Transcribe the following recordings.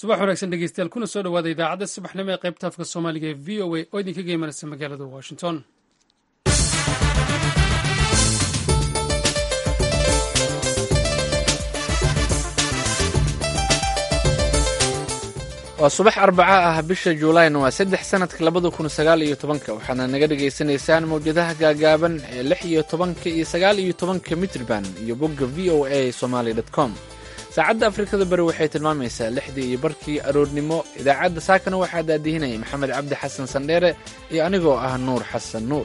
subax wanaagsan dhegeystayaal kuna soo dhowaada idaacadda subaxnimo ee qaybta afka soomaaliga ee v o a oo idinka geymanaysa magaalada washington waa subax arbaca ah bisha juulayn waa saddex sanadka labada kun sagaal iyo tobanka waxaadna naga dhagaysanaysaan mawjadaha gaagaaban ee lix iyo tobanka iyo sagaal iyo tobanka mitrban iyo bogga v o a somaly com saacadda afrikada bari waxay tilmaamaysaa lixdii iyo barkii aroornimo idaacadda saakana waxaa daadihinaya maxamed cabdi xasan sandheere iyo anigoo ah nuur xasan nuur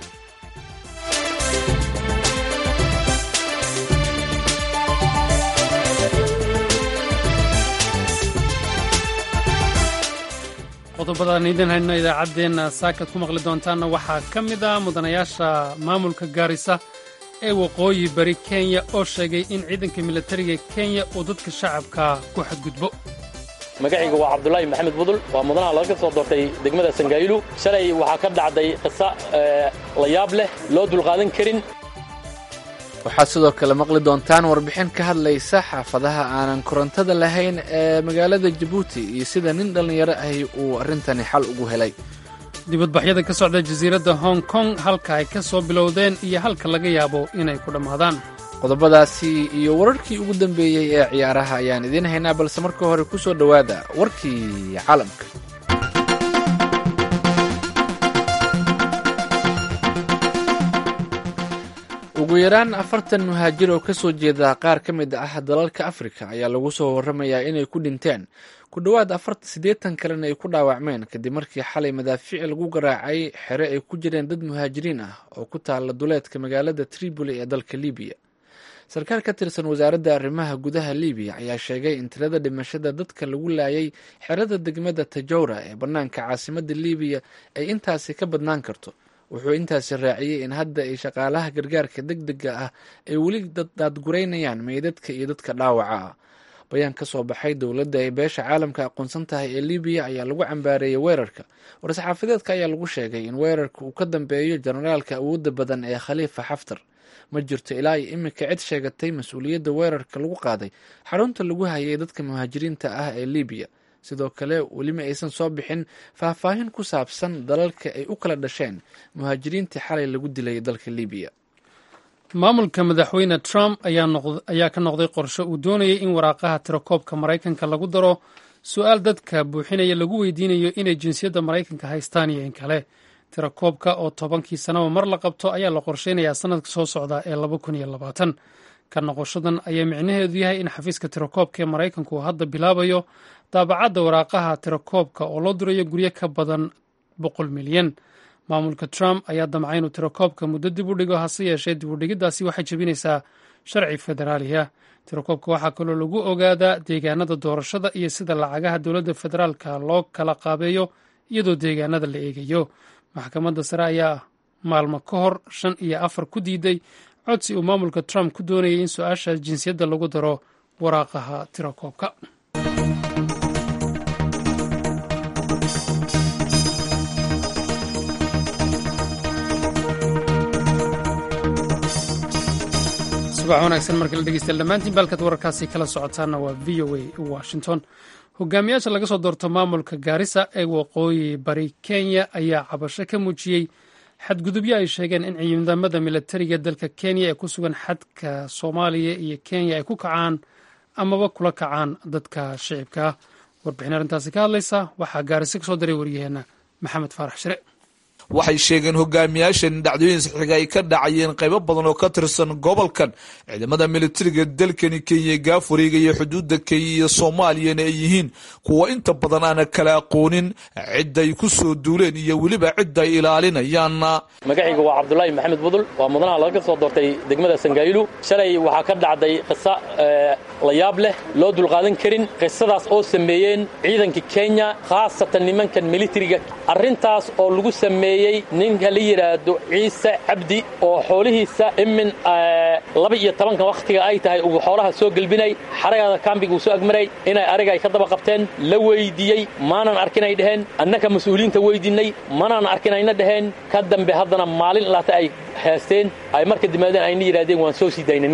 qodobadaan idin hayno idaacaddeenna saakaad ku maqli doontaanna waxaa ka mid ah mudanayaasha maamulka gaarisa ee waqooyi bari kenya oo sheegay in ciidanka militariga kenya uu dadka shacabka ku xadgudbo magacayga waa cabdulaahi maxamed budul waa mudanaha laga soo doortay degmada sangaayilu shalay waxaa ka dhacday qisa la yaab leh loo dulqaadan karin waxaad sidoo kale maqli doontaan warbixin ka hadlaysa xaafadaha aanan korontada lahayn ee magaalada jabuuti iyo sida nin dhallinyaro ahi uu arrintani xal ugu helay dibadbaxyada ka socda jasiiradda hong kong halka ay ka soo bilowdeen iyo halka laga yaabo inay ku dhammaadaan qodobadaasi iyo wararkii ugu dambeeyey ee ciyaaraha ayaan idiin haynaa balse marka hore ku soo dhowaada warkii caalamka ugu yaraan afartan muhaajir oo ka soo jeeda qaar ka mid ah dalalka afrika ayaa lagu soo warramayaa inay ku dhinteen ku dhowaad siddeetan kalena ay ku dhaawacmeen kadib markii xalay madaafiic lagu garaacay xere ay ku jireen dad muhaajiriin ah oo ku taalla duleedka magaalada tripoli ee dalka libiya sarkaal ka tirsan wasaaradda arrimaha gudaha libiya ayaa sheegay in tirada dhimashada dadka lagu laayay xerada degmada tajowra ee bannaanka caasimadda libiya ay intaasi ka badnaan karto wuxuu intaasi raaciyey in hadda ay shaqaalaha gargaarka deg dega ah ay weli daadguraynayaan meydadka iyo dadka dhaawaca ah bayaan ka soo baxay dowladda ay beesha caalamka aqoonsan tahay ee libiya ayaa lagu cambaareeyey weerarka war-saxaafadeedka ayaa lagu sheegay in weerarka uu ka dambeeyo jenaraalka awoodda badan ee khaliifa xaftar ma jirto ilaa iyo iminka cid sheegatay mas-uuliyadda weerarka lagu qaaday xarunta lagu hayay dadka muhaajiriinta ah ee libiya sidoo kale welima aysan soo bixin faahfaahin ku saabsan dalalka ay u kala dhasheen muhaajiriintii xalay lagu dilay dalka libiya maamulka madaxweyne trump ayaa ka noqday qorshe uu doonayay in waraaqaha tirakoobka maraykanka lagu daro su-aal dadka buuxinaya lagu weydiinayo inay jinsiyadda maraykanka haystaan iyo in kale tirakoobka oo tobankii sanaba mar la qabto ayaa la qorsheynayaa sanadka soo socda ee laba kun iyo labaatan ka noqoshadan ayaa micnaheedu yahay in xafiiska tirakoobka ee maraykanku uu hadda bilaabayo daabacadda waraaqaha tirakoobka oo loo dirayo guryo ka badan boqol milyan maamulka trump ayaa damcay inuu tirakoobka muddo dib u dhigo hase yeeshee dib u dhigiddaasi waxay jebinaysaa sharci federaaliya tirakoobka waxaa kaloo lagu ogaadaa deegaanada doorashada iyo sida lacagaha dowladda federaalka loo kala qaabeeyo iyadoo deegaanada la eegayo maxkamadda sare ayaa maalmo ka hor shan iyo afar ku diiday codsi uu maamulka trump ku doonayay in su-aasha jinsiyadda lagu daro waraaqaha tirakoobka subax wanaagsan markala dhegeystayaal dhammaantiin baalkaad wararkaasi kala socotaana waa v o a washington hogaamiyaasha laga soo doorto maamulka gaarisa ee waqooyi bari kenya ayaa cabasho ka muujiyey xadgudubyo ay sheegeen in ciidamada militariga dalka kenya ee ku sugan xadka soomaaliya iyo kenya ay ku kacaan amaba kula kacaan dadka shicibka ah warbixin arrintaasi ka hadlaysa waxaa gaarisa kasoo diray waryaheena maxamed faarax shire waxay sheegeen hogaamiyaashan dhacdooyin saxiiga ay ka dhacayeen qaybo badan oo ka tirsan gobolkan ciidamada militariga dalkani kenya gaafuriga iyo xuduudda kenya iyo soomaaliyana ay yihiin kuwa inta badan aana kala aqoonin cidday ku soo duuleen iyo weliba cidda ay ilaalinayaan magacayga waa cabdulaahi maxamed budul waa mudanaha laga soo doortay degmada sangaayilu shalay waxaa ka dhacday qisa la yaab leh loo dulqaadan karin qisadaas oo sameeyeen ciidanka kenya khaasatan nimankan militariga arrintaas oo lagu sameeyey ninka la yidhaahdo ciise cabdi oo xoolihiisa imin laba iyo tobanka wakhtiga ay tahay uu xoolaha soo gelbinay xaragaada kaambiga uu soo agmaray inay ariga ay ka daba qabteen la weydiiyey maanan arkinay dheheen annaka mas-uuliyiinta weydiinay manaan arkinayna dheheen ka dambe haddana maalin laata ay heesteen ay marka dimaadeen ayna yidhahdeen waan soo sii daynay ninkii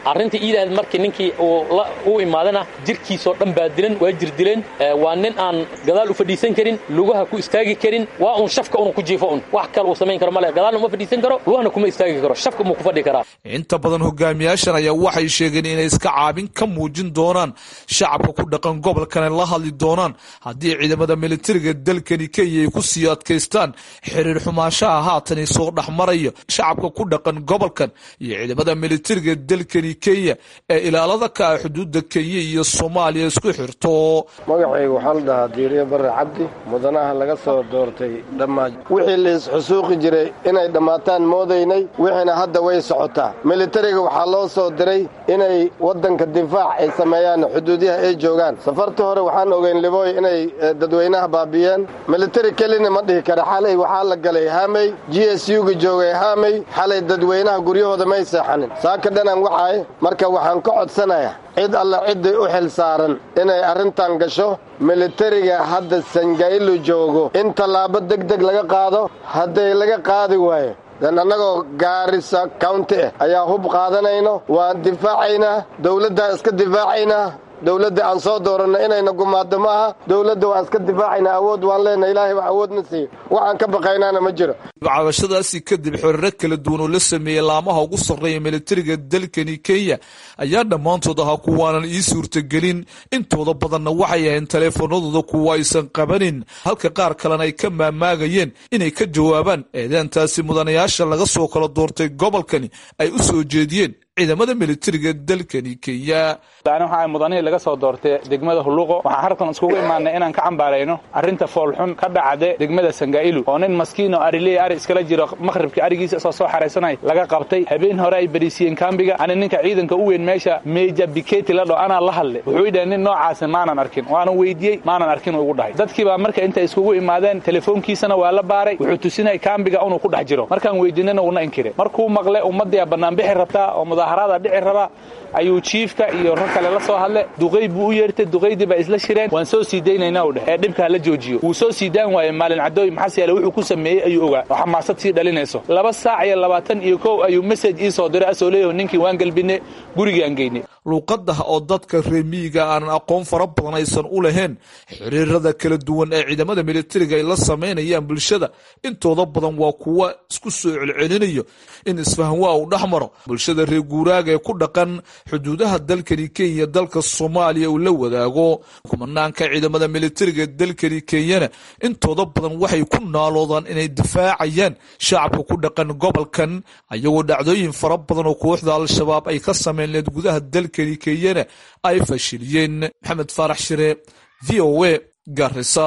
arrinta iidahayd markii ninkii uu imaadana jirkiisoo dhan baa dilan waa jir dileen waa nin aan gadaal u fadhiisan karin lugaha ku istaagi karin waa un shafka unu ku jiifo un wax kale uu samayn karo male gadaalna uma fadhiisan karo lugahana kuma istaagi karo shafka muu ku fadhi karaa inta badan hogaamiyaashan ayaa waxay sheegeen inay iska caabin ka muujin doonaan shacabka ku dhaqan gobolkana la hadli doonaan haddii ciidamada militariga dalkani kenya ay ku sii adkaystaan xiriir xumaanshaha haatani soo dhexmaraya shacabka ku dhaqan gobolkan iyo ciidamada militariga dalkani kenya ee ilaalada ka ah xuduudda kenya iyo soomaaliya isku xirto magacayga waxaa la dhahaa diiriye barre cabdi mudanaha laga soo doortay dhammaa wixii la isxusuuqi jiray inay dhammaataan moodaynay wixiina hadda way socotaa militariga waxaa loo soo diray inay waddanka difaac ay sameeyaan xuduudyaha ay joogaan safartii hore waxaan ogeyn libooy inay dadweynaha baabiyeen militari kelina ma dhihi kara xalay waxaa la galay haamey g s u-ga joogay haamey xalay dadweynaha guryahooda may seexanin saaka dhanan waxaay marka waxaan ka codsanayaa cid alla cidday u xil saaran inay arrintan gasho militariga hadda sangaylu joogo in tallaabo degdeg laga qaado hadday laga qaadi waayo dan annagoo gaarisa county ah ayaa hub qaadanayno waan difaacaynaa dawladdaa iska difaacaynaa dawladda aan soo dooranno inayna gumaaddo ma aha dawladda waan iska difaacaynaa awood waan leenahay ilaahay baa awoodna siiyo waxaan ka baqaynaana ma jiro cabashadaasi kadib xiriiro kala duwan oo la sameeyey laamaha ugu sarreeya militariga dalkani kenya ayaa dhammaantood ahaa kuwaanan ii suurtagelin intooda badanna waxay ahayn taleefanadooda kuwa aysan qabanin halka qaar kalena ay ka maamaagayeen inay ka jawaabaan eedeentaasi mudanayaasha laga soo kala doortay gobolkani ay u soo jeediyeen ciidamada militariga dalkani kenya ani waxaa mudanihii laga soo doortay degmada hulluqo waxaan halkan iskugu imaanay inaan ka cambaarayno arrinta foolxun ka dhacde degmada sangaa'ilu oo nin maskiin oo ariley ari iskala jiro makhribka arigiisa isoo soo xaraysanay laga qabtay habeen hore ay bariisiyeen kaambiga ani ninka ciidanka u weyn meesha meja biketi la dho anaa la hadle wuxuu idhahay nin noocaasi maanan arkin waanan weydiiyey maanan arkin ugu dhahay dadkii baa marka intay iskugu imaadeen telefoonkiisana waa la baaray wuxuu tusinay kaambiga inuu ku dhex jiro markaan weydiinana uuna inkire markuu maqle ummaddiia banaanbixi rabtaa oo mudaaharaada dhici rabaa ayuu jiifka iyo rag kale la soo hadle duqayd buu u yeertay duqaydii baa isla shireen waan soo sii daynaynaa u dheh ee dhibka hala joojiyo wuu soo sii daan waaye maalin cadooy maxas yaale wuxuu ku sameeyey ayuu ogaa oo xamaasad sii dhalinayso laba saac iyo labaatan iyo kow ayuu mesaj ii soo diray asoo leeyaho ninkii waan gelbine gurigaan geynay luuqadah oo dadka reemiyiga aanan aqoon fara badan aysan u lahayn xiriirada kala duwan ee ciidamada militariga ay la samaynayaan bulshada intooda badan waa kuwa isku soo celcelinayo in isfahanwaa uu dhex maro bulshada reer guuraaga ee ku dhaqan xuduudaha dalkani kenya dalka soomaaliya uu la wadaago kumanaanka ciidamada militariga dalkani kenyana intooda badan waxay ku naaloodaan inay difaacayaan shacabka ku dhaqan gobolkan ayagoo dhacdooyin fara badan oo kooxda al-shabaab ay ka sameyn leed gudaha dalkani kenyana ay fashiliyeen maxamed faarax shire v o a garisa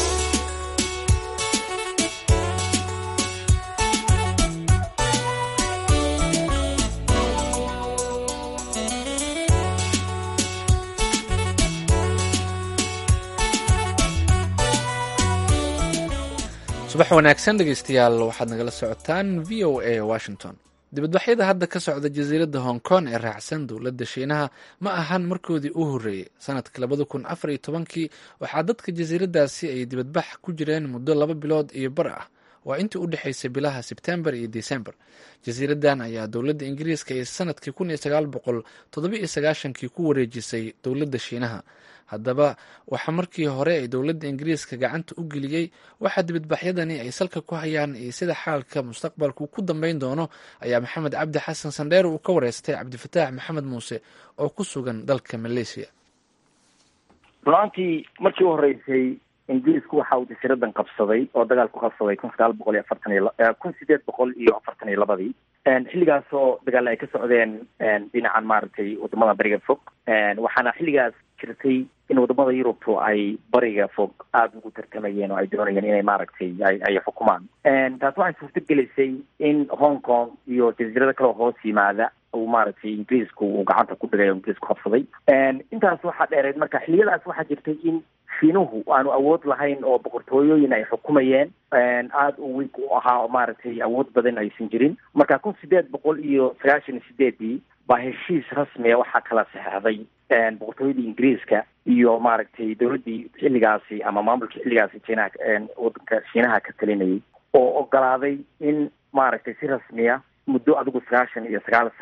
subax wanaagsan dhegeystayaal waxaad nagala socotaan v o a washington dibadbaxyada hadda ka socda jasiiradda hong kong ee raacsan dowladda shiinaha ma ahan markoodii u horreeyey sanadka labada kun afar iyo tobankii waxaa dadka jasiiraddaasi ay dibadbax ku jireen muddo laba bilood iyo bar ah waa intii u dhexaysay bilaha sebtembar iyo desembar jasiiraddan ayaa dowladda ingiriiska ee sanadkii kun iyo sagaal boqol toddoba iyo sagaashankii ku wareejisay dowladda shiinaha haddaba waxaa markii hore ay dowladda ingiriiska gacanta u geliyey waxaa dibadbaxyadani ay salka ku hayaan iyo sida xaalka mustaqbalku ku dambeyn doono ayaa maxamed cabdi xasan sandheer uu ka wareystay cabdifataax maxamed muuse oo ku sugan dalka malaysia runaantii markii u horeysay ingiriisku waxa uu jasiiradan qabsaday oo dagaal ku qabsaday kun sagaal boqol iyo afartan iyo kun sideed boqol iyo afartan iyo labadii xilligaas oo dagaal ay ka socdeen dhinacan maaragtay wadamada bariga fog waxaana xilligaas jirtay in wadamada yurubtu ay bariga fog aada ugu tartamayeen oo ay doonayeen inay maaragtay ay ay xukumaan taas waxay suurto gelisay in hong kong iyo jasiirado kaleo hoos yimaada uu maaragtay ingiriisku uu gacanta ku dhigay oo ingiriisku qabsaday intaas waxaa dheereed marka xiliyadaas waxaa jirtay in shiinuhu aanu awood lahayn oo boqortooyooyin ay xukumayeen aada u wiig u ahaa oo maaragtay awood badan aysan jirin marka kun sideed boqol iyo sagaashan iyo sideedii baa heshiis rasmiya waxaa kala saxeixday boqortooyadii ingiriiska iyo maaragtay dowladdii xilligaasi ama maamulkii xilligaasi jiinaha wadanka shiinaha ka talinayay oo ogolaaday in maaragtay si rasmiya muddo adigu sagaashan iyo sagaal sano ah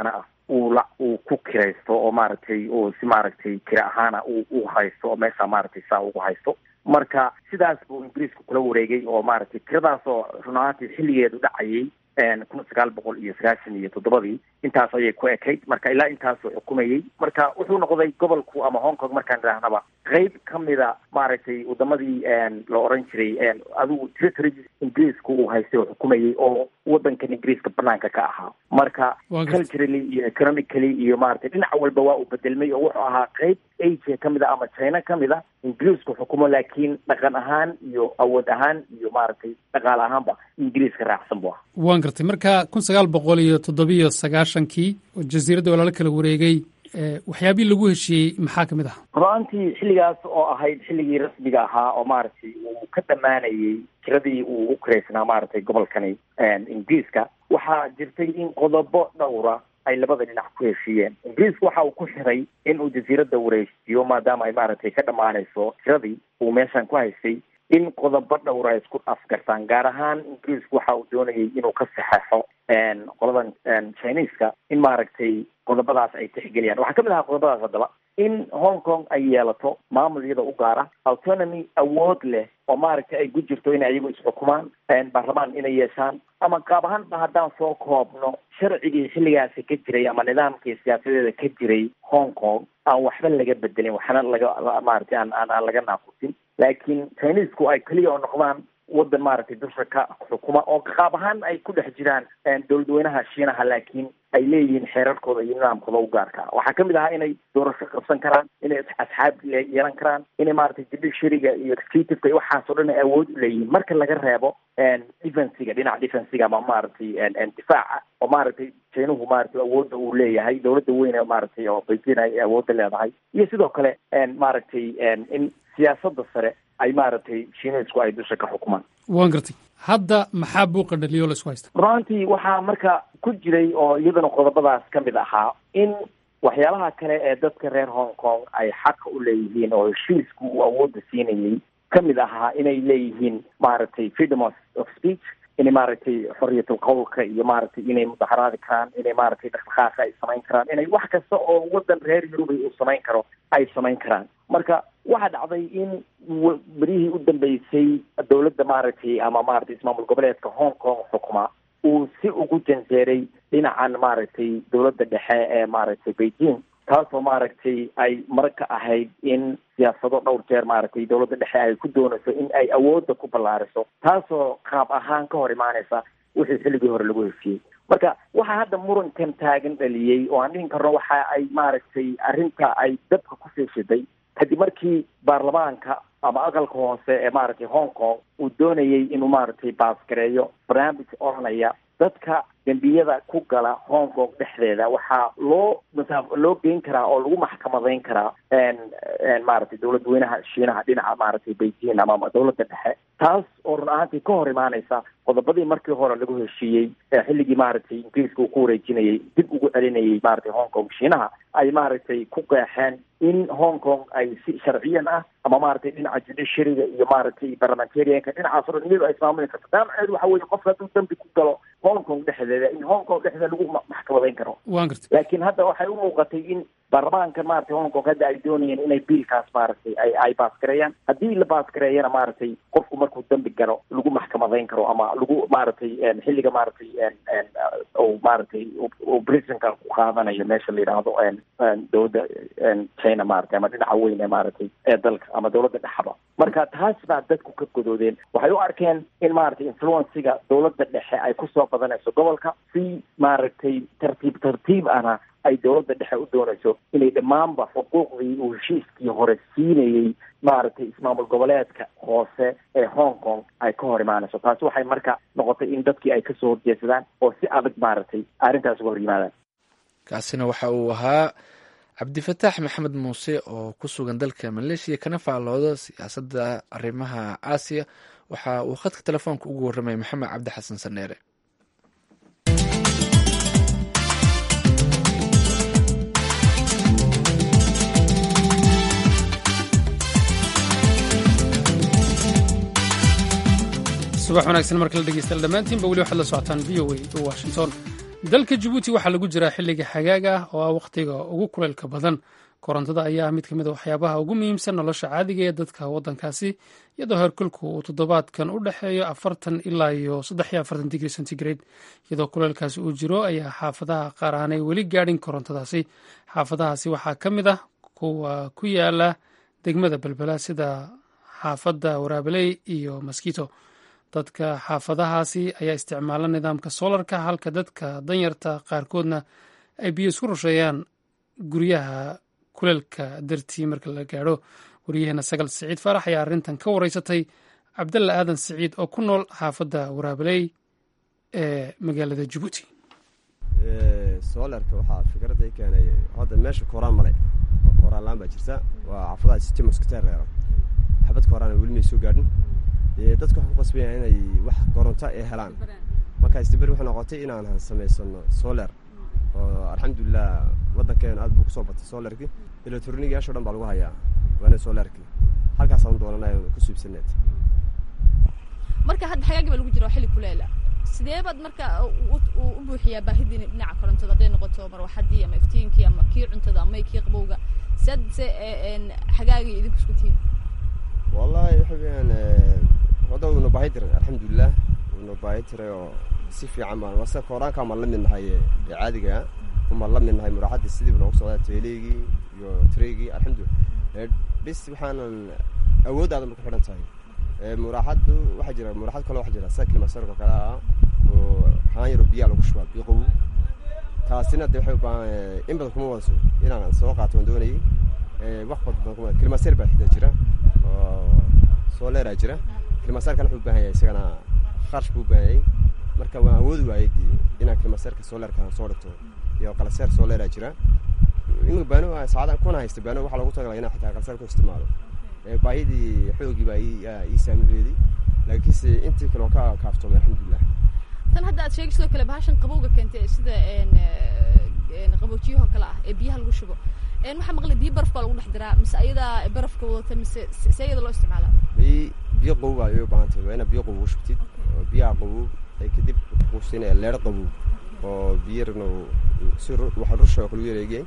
uu la uu ku kiraysto oo maaragtay uu si maaragtay kira ahaana uu u haysto oo meesha maaragtay saa ugu haysto marka sidaas buu ingiriisku kula wareegay oo maaragtay tiradaas oo run ahaantii xilligeedu dhacayay kun sagaal boqol iyo sagaashan iyo toddobadii intaas ayay ku ekayd marka ilaa intaasuu xukumayey marka wuxuu noqday gobolku ama hong kong markaan idhaahnaba qeyb ka mida maaragtay wadamadii la oran jiray adigu territories ingiriisku uu haystay oo xukumayey oo wadankan ingiriiska banaanka ka ahaa marka culturally iyo economically iyo maaragtay dhinac walba waa uu bedelmay oo wuxuu ahaa qeyb asia ka mid a ama china ka mid a ingiriisku xukumo laakiin dhaqan ahaan iyo awood ahaan iyo maaragtay dhaqaale ahaanba ingiriiska raacsan bu ah waan gartay marka kun sagaal boqol iyo toddobiyo sagaashankii oo jasiiradda walaalo kala wareegay waxyaabihii lagu heshiiyey maxaa kamid aha run-aantii xilligaas oo ahayd xilligii rasmiga ahaa oo maaragtay uu ka dhammaanayey tiradii uu ugu kiraysnaa maaragtay gobolkani ingiriiska waxaa jirtay in qodobo dhowra ay labada dhinac ku heshiiyeen ingiriisku waxa uu ku xiray in uu jasiiradda wareejiyo maadaama ay maaragtay ka dhammaanayso tiradii uu meeshan ku haystay in qodobo dhowra ay isku afgartaan gaar ahaan ingiriisku waxa uu doonayay inuu ka saxeixo qoladan chineska in maaragtay qodobadaas ay tixgeliyaan waxaa kamid ahaa qodobadaas haddaba in hong kong ay yeelato maamul iyada u gaara autonomy awood leh oo maaragtay ay ku jirto inay ayagu isxukumaan baarlamaan inay yeeshaan ama qaab ahaanba haddaan soo koobno sharcigii xilligaasi ka jiray ama nidaamkii siyaasadeeda ka jiray hong kong aan waxba laga bedelin waxna laga maaragtay aan aan aan laga naaqusin laakiin chinesku ay keliya oo noqdaan wadan maaragtay dusha ka xukuma oo qaab ahaan ay ku dhex jiraan dowladweynaha shiinaha laakiin ay leeyihiin xeerarkooda iyo nidaamkooda u gaarka waxaa kamid ahaa inay doorasho qabsan karaan inay asxaab yeelan karaan inay maaragtay judiciaryga iyo executiveka iyo waxaas oo dhan ay awood u leeyihiin marka laga reebo defensiga dhinaca defensiga ama maaragtay difaaca oo maaragtay jeynuhu maaragtay awoodda uu leeyahay dowladda weyn maaragtay oo beijing ay awoodda leedahay iyo sidoo kale maaragtay in siyaasadda sare ay maaragtay shiineysku ay dusha ka xukumaan waan gartay hadda maxaa buuqa dhaliyo laisku haysta runantii waxaa marka ku jiray oo iyadana qodobadaas ka mid ahaa in waxyaalaha kale ee dadka reer hong kong ay xaqa u leeyihiin oo heshiisku uu awoodda siinayay ka mid ahaa inay leeyihiin maaragtay freedom of speech inay maaragtay xoriyatul qowlka iyo maaragtay inay mudaxaraadi karaan inay maaragtay dhaqdhaqaaqa ay samayn karaan inay wax kasta oo wadan reer yurubay uu samayn karo ay samayn karaan marka waxaa dhacday in berihii u dambeysay dowladda maaragtay ama maaragtay ismaamul goboleedka hong kong xukuma uu si ugu janjeeray dhinacan maaragtay dowladda dhexe ee maaragtay beijing taasoo maaragtay ay marka ahayd in siyaasado dhowr jeer maaragtay dowladda dhexe ay ku doonayso in ay awoodda ku ballaariso taasoo qaab ahaan ka hor imaanaysa wixii xilligii hore lagu heshiiyey marka waxaa hadda murankan taagan dhaliyey oo aan dhihin karno waxa ay maaragtay arrinta ay dabka ku fiishiday kadib markii baarlamaanka ama aqalka hoose ee maaragtay hong kong uu doonayay inuu maaragtay baasgareeyo barnaamij oranaya dadka dembiyada ku gala hong kong dhexdeeda waxaa loo masa loo geyn karaa oo lagu maxkamadayn karaa maaragtay dowlad weynaha shiinaha dhinaca maaragtay beijing ama dowladda dhexe taas oo run ahaantii ka hor imaanaysa qodobadii markii hore lagu heshiiyey ee xilligii maaragtay ingiriiska uu ku wareejinayay dib ugu celinayay maaragtay hong kong shiinaha ay maaragtay ku qeexeen in hong kong ay si sharciyan ah ama maaragtay dhinaca judiciaryga iyo maaragtay parliamentarianka dhinacaas o dhan iyadu ay ismaamuli karto daamaceedu waxa weeye qofka hadduu dambi ku galo hong kong dhexdeeda in hong kong dhexdeeda lagu maxkamadayn karo waan gartay laakiin hadda waxay u muuqatay in baarlamaanka maaragtay hong kong hadda ay doonayeen inay biilkaas maaragtay ay ay baasgareeyaan haddii la baasgareeyana maaragtay qofku markuu dambi galo lagu maxkamadayn karo ama lagu maaragtay xilliga maaragtay uu maaragtay uu prisonka ku qaadanayo meesha la yidhaahdo dowladda china maaragtay ama dhinaca weyn ee maaragtay ee dalka ama dowladda dhexaba marka taas baa dadku ka godoodeen waxay u arkeen in maaragtay influenciga dowladda dhexe ay kusoo badanayso gobolka si maaragtay tartiib tartiib ana ay dowladda dhexe u doonayso inay dhammaanba xuquuqdii uu heshiiskii hore siinayey maaragtay ismaamul goboleedka hoose ee hong kong ay ka hor imaanayso taasi waxay marka noqotay in dadkii ay kasoo horjeedsadaan oo si adag maaragtay arrintaas uga hor yimaadaan kaasina waxa uu ahaa cabdifataax maxamed muuse oo ku sugan dalka maleeshiya kana faallooda siyaasadda arrimaha aasiya waxa uu khadka telefoonka ugu warramay maxamed cabdi xasan saneere subax wanaagsan markala dhegeystayaal dhammaantiinba weli waxaad la socotaan v o a washington dalka jabuuti waxaa lagu jiraa xilliga xagaag ah oo ah wakhtiga ugu kuleylka badan korontada ayaa ah mid ka mid a waxyaabaha ugu muhiimsan nolosha caadiga ee dadka waddankaasi iyadoo heerkulku uu toddobaadkan u dhexeeyo afartan ilaa iyo saddex iyo afartan digri centigrade iyadoo kuleylkaasi uu jiro ayaa xaafadaha qaar aanay weli gaadhin korontadaasi xaafadahaasi waxaa ka mid ah kuwa ku yaala degmada belbela sida xaafadda waraabeley iyo maskito dadka xaafadahaasi ayaa isticmaala nidaamka solarka halka dadka danyarta qaarkoodna ay biyo isku rusheeyaan guryaha kuleelka dartii marka la gaadho waryaheena sagal siciid faarax ayaa arrintan ka wareysatay cabdalla aadan siciid oo ku nool xaafadda waraabeley ee magaalada jabuuti solarka waxaa fikradda keenay hadda meesha kooraan male oo kooraan laan baa jirta waa xaafadaha sitimuskatereero xabad kooraan weli may soo gaadhin dadka waxaan ku qasbaya inay wax koronto ay helaan marka istaberi waxay noqotay inaan samaysano solar oo alxamdulilah waddankeena aad buu kusoo batay solarkii electronigayaasho dhan baa lagu hayaa waana solarkii halkaasaan doonanay ku suibsaneed marka hadda xagaagi baa lagu jira waa xilli kuleela sidee baad marka u buuxiyaa baahidiina dhinaca korontada hadday noqoto marwaxadii ama iftiinkii ama kii cuntada ama kii qabowga siad se xagaagii idinku isku tihiin wallahi waxa weyaan hadda uuna baahi tiray alxamdulilah uuna baahi tiray oo si fiican baan wase kooraankaa maan la mid nahay ee caadiga umaan la mid nahay muraaxaddii sidiiba noogu socdaa teeleygii iyo treygii alxamdulilah bis waxaanan awoodaadan ba ku xidhan tahay muraaxaddu waxaa jira muraaxad kaloo waxa jira sida kilimasarko kale ah oo haan yaro biyaa lagu shubaa biyo qabow taasina de waxay ubaahan in badan kuma wadaso inaan soo qaato waan doonayay wax badan kuma kilimaser baa xida jira oo soleraa jira kilimasarkan wuxuu ubaahan yahay isagana kharash buu ubaahan yahay marka waan awoodi waayay inaan kilimaserka solerkan soo dhigto iyo qalaseer soleraa jira in baano saacada kuna haysta baano waxaa loogu tagala inaan xitaa qalaseer ku isticmaalo baahidii xoogii baa ii saamireeday laakiinse intii kale oo ka kaaftoomay alxamdulilah tan hadda aad sheegay sidoo kale bahashan qabowga keentay sida qaboojiyahoo kale ah ee biyaha lagu shubo waxaa maqlay biyo baraf baa lagu dhex diraa mise ayadaa barafka wadata mise se ayada loo isticmaalaa bi biyo qabow baa ay u baahan tahay waa inaad biyo qabow u shubtid oo biyaha qabow ay kadib kuusinaya leer qabow oo biyarna si waxa rusha oo kale u yareegay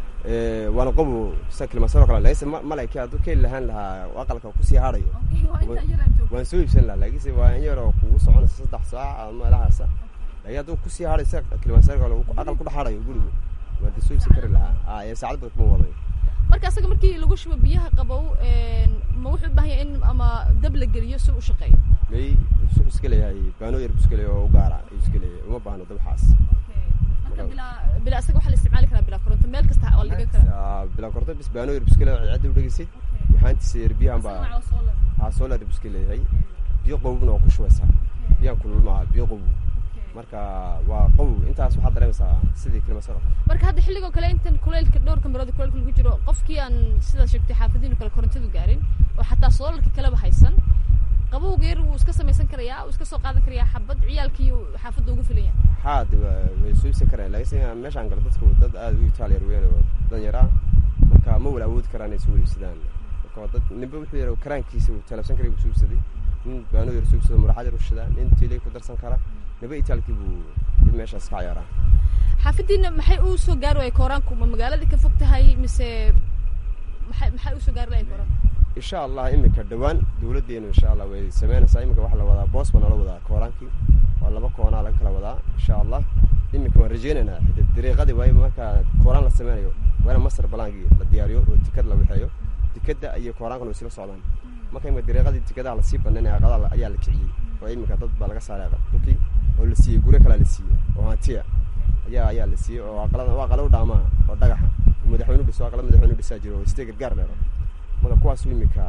waana qabow sida kilimasaro kale laakiinse malayki hadduu keeli lahaan lahaa aqalka kusii hadhayo waan soo iibsan lahaa laakiinse waa in yaroo kugu soconaysa saddex saac ama meelahaasa laakiin hadduu kusii hadhayo sida kilimasaro kale aqal ku dhex hadhayo gurigu waan de soo iibsan kari lahaa ee saacad badan kuma wadayo marka asaga markii lagu shubo biyaha qabow ma wuxuu u baahan yahay in ama dab la geliyo si u shaqeeyo may wuxuu iska leeyahay baano yar buu iska leeyahay oo u gaara ayuu iska leeyahay uma baahno dabxaas marka bilaa bilaa asaga waxaa la isticmaali karaa bilaa koronto meel kasta waa la dhigan karaa bilaa koronto bis baano yar buu iska leeyahay cidda u dhegeysid yaxaantiisa yar biyahan baa haa solar buu iska leeyahay biyo qabowna waa ku shubaysaa biyahan kulul maaha biyo qabow marka waa qabow intaas waxaad dareemaysaa sidii kilimasaro marka hadda xilligoo kale intan kuleylka dhowrka marood kuleylka lagu jiro qofkii aan sidaad sheegtay xaafadiinu kale korontadu gaarin oo xataa soolarka kaleba haysan qabowga yar wuu iska samaysan karayaa wuu iska soo qaadan karayaa xabad ciyaalkii xaafadda ugu filan yahay haa de way soo ibsan karaan laakiinse meeshaan galo dadku dad aada u itaaliyar weyn oo dan yar ah marka ma wala awoodi karaan inay soo iibsadaan marka dad ninba wuxuu yar karaankiisa uu talabsan karay buu soo ibsaday nin baano yar soo ibsado muraxad yar ushada nin tiilay ku darsan kara niba itaalkii buu meeshaas ka ciyaaraa xaafadiina maxay u soo gaari waaya kooraanku ma magaaladii ka fog tahay mise maxay maxay usoo gaari lahay kooraanku insha allah iminka dhawaan dawladdeenu insha allah way sameynaysaa iminka waxaa la wadaa boos baa nala wadaa kooraankii waa laba koonaa laga kala wadaa insha allah iminka waan rajeynaynaa xita dariiqadii waayo marka kooraan la sameynayo waa ina masar balaankii la diyaariyo oo tikad la waxeeyo tikadda iyo kooraankana way isla socdaan marka imika dariiqadii tikadaha lasii banaynaya aqadaha ayaa la kiciyey oo iminka dad baa laga saaray dhulkii oo la siiyey guryo kalea la siiyey oo hantiya ayaa ayaa la siiyey oo aqalada waa aqalo dhaamaa oo dhagaxa madaxweynu dhiso aqala madaxweynu dhisaa jiro oo istee gargaar leero marka kuwaasu iminka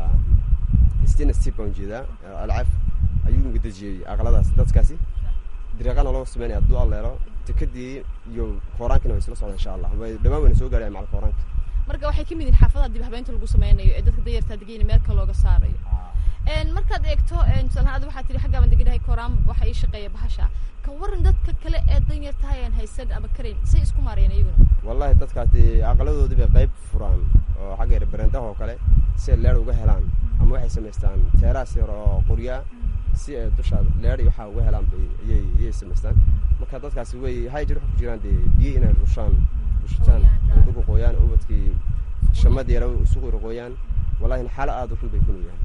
stina step baan ujeedaa alcaaf ayuu iminka dejiyey aqaladaas dadkaasi dariiqana loo sameynaya hadduu alleero tikadii iyo kooraankina way isla socdaan insha allah way dhawaan wayna soo gaaraya macal kooraanka marka waxay ka mid yihin xaafadaha dib habeynta lagu sameynayo ee dadka dayartaa degeyna meelka looga saarayo markaad eegto tusaalahaan ada waxaa tihi xaggaa baan deganahay kooraan waxaa ii shaqeeya bahasha ka waran dadka kale ee danyartahay aan haysan ama karayn say isku maareen iyaguna wallahi dadkaas dee aqaladoodii bay qayb furaan oo xagga yar barendaha oo kale si leer uga helaan ama waxay samaystaan teeraas yar oo qoryaa si ay dusha leer iyo waxaa uga helaan bay iyay iyay samaystaan marka dadkaasi way hay jir waxay ku jiraan dee biyo inay rushaan rushitaan udugu qooyaan ubadkii shamadii yara isugu qoyaan wallahi xaalo aada u xun bay ku nuuyaan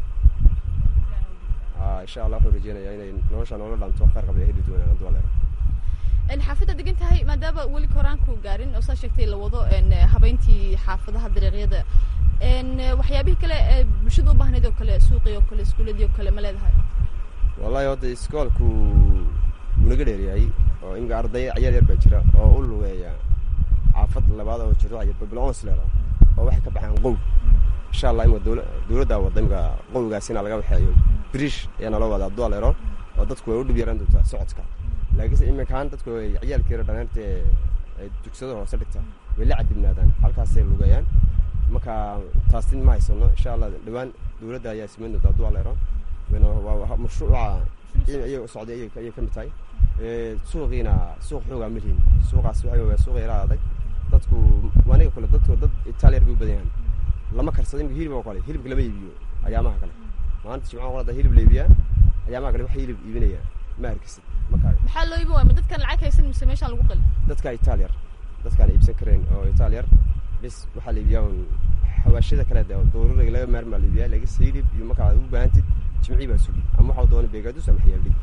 insha allah waxuu rajeynayaa inay nolosha noola dhaanto khayr qabay heli doonaan hadduu leero xaafadda degan tahay maadaama weli koraanku gaarin oo saa sheegtay la wado habeyntii xaafadaha dariiqyada waxyaabihii kale ee bulshada u baahnayd oo kale suuqii oo kale iskuuladii oo kale ma leedahay wallahi hadda iskoolku wuu naga dheeryahay oo imika arday ciyaar yar baa jira oo u lugeeya xaafad labaad oo jirto babilons leero oo waxay ka baxaan qow insha allah imika dowla dowladdaa wadda imika qowgaasina laga waxeeyo brish ayaa naloo wadaa hadduu leero oo dadku way u dhib yaraan doontaa socodka laakiinse iminkaan dadku way ciyaalkeera dhaneerta ay dugsada hoose dhigta way la cadibnaadaan halkaasay lugeeyaan marka taastin ma haysano insha allah dhawaan dowladda ayaa samayn doonta hadduu leero waa mashruuca iyaga socday ayay ka mid tahay suuqiina suuq xoogaa ma lihin suuqaas waxa waa suuq yara adag dadku aniga kale dadku dad itaaliyar bay u badan yahan lama karsado imika hilib oo kale hilibka lama iibiyo ayaamaha kale maanta jimcaha qolada hilib la iibiyaa ayaamaha kale waxa hilib iibinaya ma harkisid marka maxaa loo iibin waaya ma dadkan lacag haysan mise meeshaan lagu qali dadka itaaliyar dadkaan iibsan kareen oo itaaliyar bis waxaa la iibiyaa un xawaashada kale de dooruriga laga maarmaa la iibiyaa laakiinse hilib iyo markaa u baahantid jimcii baa sugi ama waxaa doona beegaadus ama xiyaaldig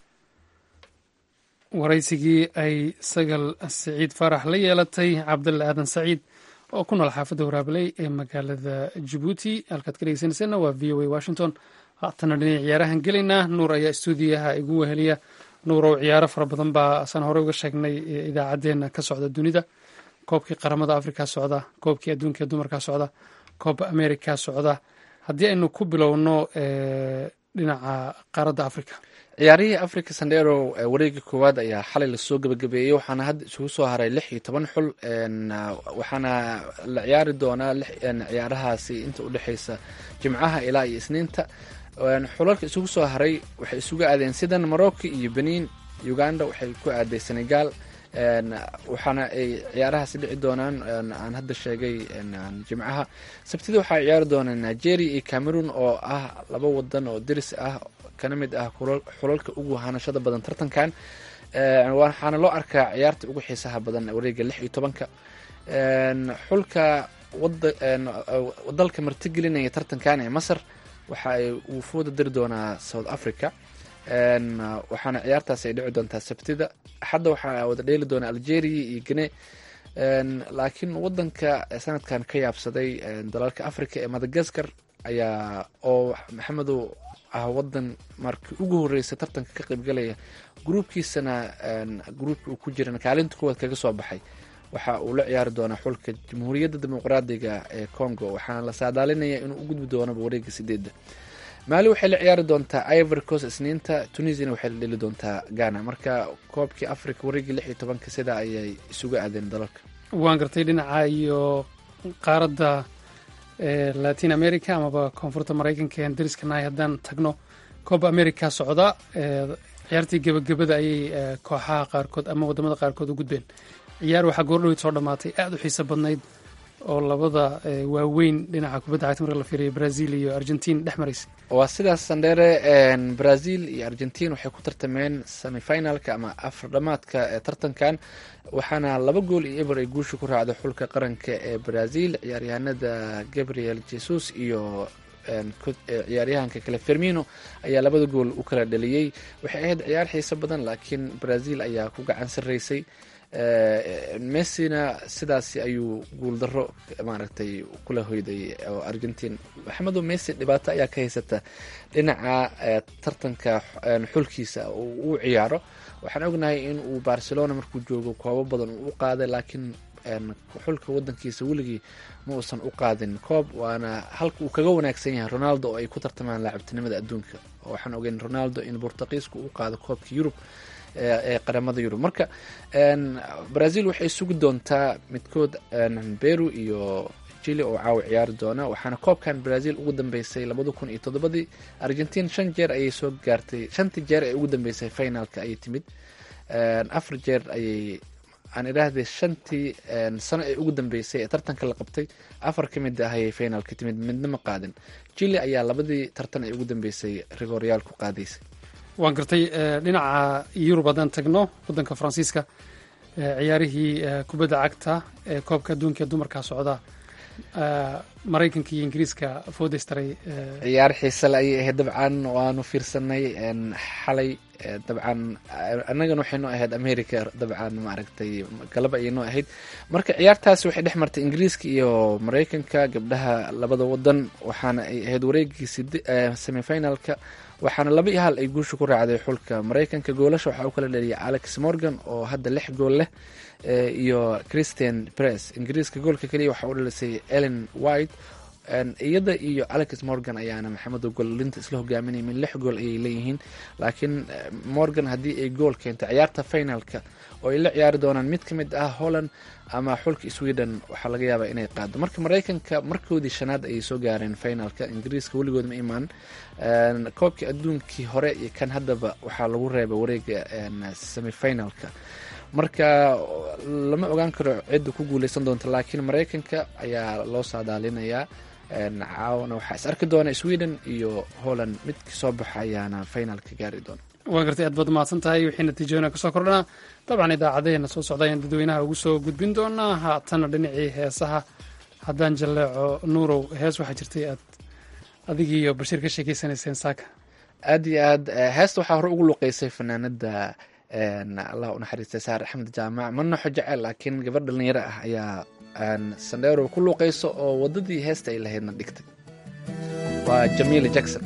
waraysigii ay sagal siciid faarax la yeelatay cabdulle aadan saciid oo ku nool xaafadda waraabaley ee magaalada jabuuti halkaad ka dhegeysanayseena waa v o a washington haatana dhinac ciyaarahan gelaynaa nuur ayaa stuudiyaha igu weheliya nuurow ciyaaro fara badan baa asaan horey uga sheegnay idaacaddeenna ka socda dunida koobkii qaramada afrika socda koobkii adduunka ee dumarka socda koobka america socda haddii aynu ku bilowno dhinaca qaaradda africa ciyaarihii africa sandero wareegii koowaad ayaa xalay lasoo gebagabeeyey waxaana hadda isugu soo haray lix iyo toban xul waxaana la ciyaari doonaa ciyaarahaasi inta udhexeysa jimcaha ilaa iyo isniinta xulalka isugu soo haray waxay isugu aadeen sidan morocco iyo benin uganda waxay ku aaday senegal waxaana ay ciyaarahaasi dhici doonaan aan hadda sheegay jimcaha sabtida waxaa ciyaari doonaa nigeria iyo cameroon oo ah laba wadan oo deris ah kana mid ah xulalka ugu hanashada badan tartankan waxaana loo arkaa ciyaarta ugu xiisaha badan wareega lix iyo tobanka xulka dalka martigelinaya tartankan ee masar waxa ay wufuuda diri doonaa south africa waxaana ciyaartaas ay dhici doontaa sabtida axadda waxaa wada dheeli doona algeria iyo gine laakiin wadanka sanadkan ka yaabsaday dalalka africa ee madagaskar ayaa oo maxamedow ah wadan markii ugu horreysay tartanka ka qaybgalaya gruubkiisana gruubka uu ku jiran kaalinta kuwaad kaga soo baxay waxa uu la ciyaari doonaa xulka jamhuuriyadda dimuqraadiga ee congo waxaana la saadaalinaya inuu u gudbi doonaba wareega sideedda maali waxay la ciyaari doontaa ivory coast isniinta tunisiana waxay la dheli doontaa ghana marka koobkii africa wareegii lix iyo tobanka sidaa ayay isugu aadeen dalalka waan gartay dhinaca iyo qaaradda latin america amaba koonfurta maraykanka ean dariskanahay haddaan tagno cooba america socda ciyaartii gebagabada ayay kooxaha qaarkood ama wadamada qaarkood u gudbeen ciyaar waxaa goordhoweyd soo dhammaatay aada u xiiso badnayd oo labada waaweyn dhinaca kubadda cagta marka la fiiriyo brazil iyo argentin dhex maraysa waa sidaas sandheere brazil iyo argentin waxay ku tartameen semifinalka ama afar dhamaadka ee tartankan waxaana laba gool iyo eber ay guusha ku raacday xulka qaranka ee brazil ciyaaryahanada gabriel jesus iyo ciyaaryahanka kale fermino ayaa labada gool u kala dhaliyey waxay ahayd ciyaar xiiso badan laakiin brazil ayaa ku gacan sarreysay messina sidaasi ayuu guuldaro maaragtay kula hoyday oo argentin maxamedo messi dhibaato ayaa ka haysata dhinaca tartanka xulkiisa uu ciyaaro waxaan ognahay in uu barcelona markuu joogo koobo badan uu u qaaday laakiin xulka wadankiisa weligii ma uusan u qaadin koob waana halka uu kaga wanaagsan yahay ronaldo oo ay ku tartamaan laacabtinimada adduunka waxaan ogeyn ronaldo in bortuqiisku u qaado koobka yurub ee qaramada yurub marka brazil waxay sugi doontaa midkood beru iyo chile oo caawa ciyaari doona waxaana koobkan brazil ugu dambeysay labada kun iyo toddobadii argentin shan jeer ayay soo gaartay shantii jeer ee ugu dambeysay finalka ayay timid afar jeer ayay aan idhaahday shantii sano ee ugu dambeysay ee tartanka la qabtay afar ka mid ah ayay finalka timid midna ma qaadin chile ayaa labadii tartan ee ugu dambeysay rigoryaal ku qaadaysay waan gartay dhinaca yurub haddaan tagno waddanka faransiiska ciyaarihii kubadda cagta ee koobka adduunka ee dumarkaa socda maraykanka iyo ingiriiska foodeystaray ciyaar xiisale ayay ahayd dabcan waanu fiirsanay xalay dabcan annagana waxay noo ahayd america dabcan maaragtay galab ayay noo ahayd marka ciyaartaasi waxay dhex martay ingiriiska iyo maraykanka gabdhaha labada wadan waxaana ay ahayd wareegii semifinalka waxaana laba iyo hal ay guusha ku raacday xulka maraykanka goolasha waxaa u kala dheliyay alex morgan oo hadda lix gool leh iyo christian press ingiriiska goolka keliya waxaa u dhalisay ellen white iyada iyo alex morgan ayaana maxamedo goolinta isla hogaaminaya min lix gool ayay leeyihiin laakiin morgan haddii ay gool keento ciyaarta finalka oo ay la ciyaari doonaan mid ka mid ah holland ama xulka sweden waxaa laga yaabaa inay qaado marka maraykanka markoodii shanaad ayay soo gaareen finalka ingiriiska weligood ma imaan koobkii adduunkii hore iyo kan haddaba waxaa lagu reebay wareega semifinalka marka lama ogaan karo cidda ku guuleysan doonta laakiin maraykanka ayaa loo saadaalinayaa caawana waxaa is arki doona sweden iyo holland midkii soo baxa ayaana finalka gaari doona waan gartay aad baad mahadsan tahay wixii natiijooyina kasoo kordhanaa dabcan idaacadeena soo socda ayaan dadweynaha ugu soo gudbin doonaa haatana dhinacii heesaha haddaan jalleeco nuurow hees waxaa jirtay aad adigii iyo bashiir ka sheekeysanayseen saaka aad iyo aad heesta waxaa hore ugu luqeysay fanaanada allah unaxariistay saar axmed jaamac ma noxo jecel laakiin gabadh dhalinyaro ah ayaa sandheero ku luuqeyso oo wadadii heesta ay lahaydna dhigtay waa jamiila jackson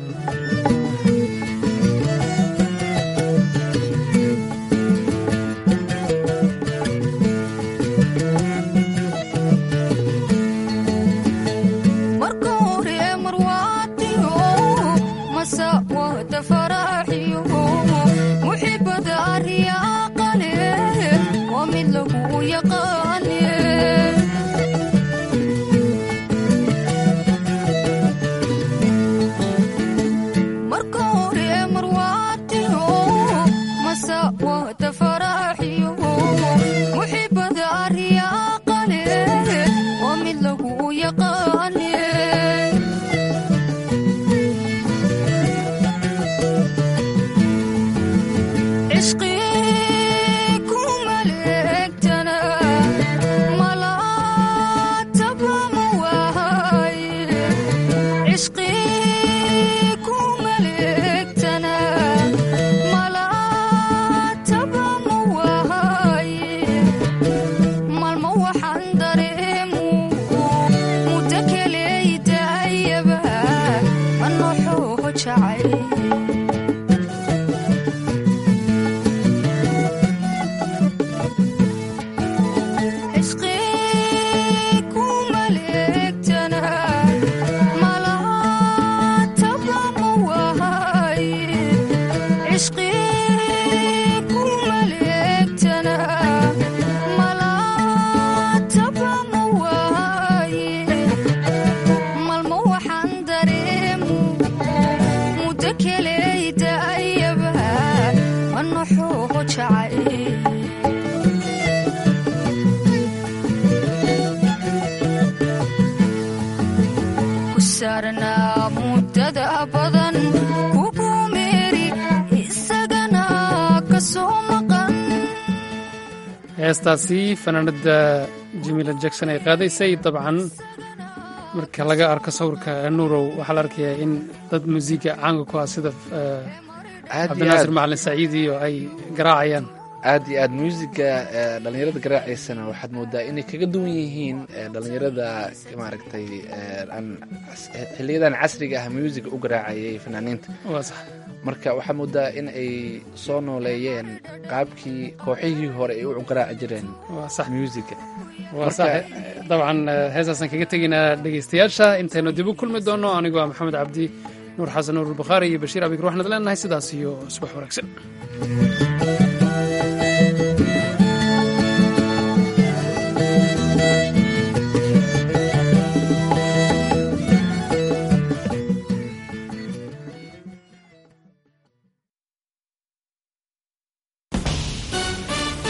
heestaasi fanaanada jamiila jackson ay qaadaysay dabcan marka laga arko sawirka nuurow waxaa la arkayaa in dad muusiga caanka ku ah sida cabdinaasir macalin saciid iyo ay garaacayaan aad iyo aad muusiga dhalinyarada garaacaysana waxaad moodaa inay kaga duwan yihiin dhalinyarada maaragtay xiliyadan casriga ah muusiga u garaacayay fanaaniinta marka waxaa moodaa in ay soo nooleeyeen qaabkii kooxihii hore ay u garaaci jireen muusiga dabcan heestaasaan kaga tegaynaa dhegaystayaasha intaynu dib u kulmi doono anigoo ah maxamed cabdi nuur xasan nuur bukhaari iyo bashiir abikr waxaanad leenahay sidaas iyo subax wanaagsan